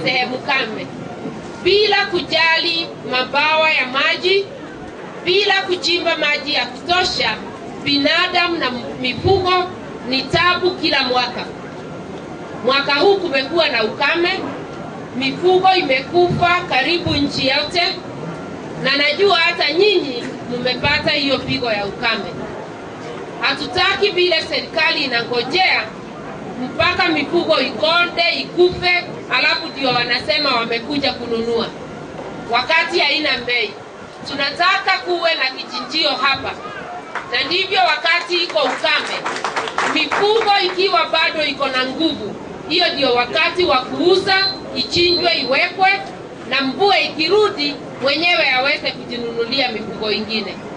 sehemu kame bila kujali mabawa ya maji, bila kuchimba maji ya kutosha. Binadamu na mifugo ni tabu kila mwaka. Mwaka huu kumekuwa na ukame, mifugo imekufa karibu nchi yote, na najua hata nyinyi mmepata hiyo pigo ya ukame. Hatutaki vile serikali inangojea mpaka mifugo ikonde ikufe, alafu ndio wanasema wamekuja kununua, wakati haina bei. Tunataka kuwe na kichinjio hapa, na ndivyo wakati iko ukame, mifugo ikiwa bado iko na nguvu, hiyo ndio wakati wa kuuza, ichinjwe, iwekwe, na mvua ikirudi, mwenyewe aweze kujinunulia mifugo ingine.